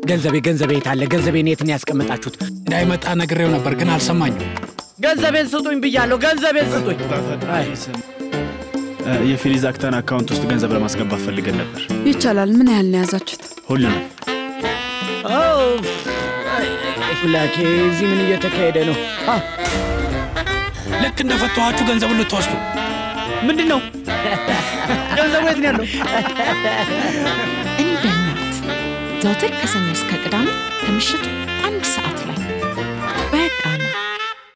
ገንዘቤ ገንዘቤ የት አለ? ገንዘቤን የት ነው ያስቀመጣችሁት? እንዳይመጣ ነግሬው ነበር ግን አልሰማኝም። ገንዘቤን ስጡኝ ብያለሁ። ገንዘቤን ስጡኝ። አይ፣ እ፣ የፌሊዝ አክተን አካውንት ውስጥ ገንዘብ ለማስገባት ፈልገን ነበር። ይቻላል። ምን ያህል ነው የያዛችሁት? ሁሉንም አው፣ አይ፣ ላኬ እዚህ ምን እየተካሄደ ነው? አ፣ ልክ እንደፈተኋችሁ ገንዘቡን ልትወስዱ ምንድን ነው ገንዘቡ የት ነው ያለው? እንደ እናት ዘውትር ከሰኞ እስከ ቅዳሜ ከምሽቱ አንድ ሰዓት ላይ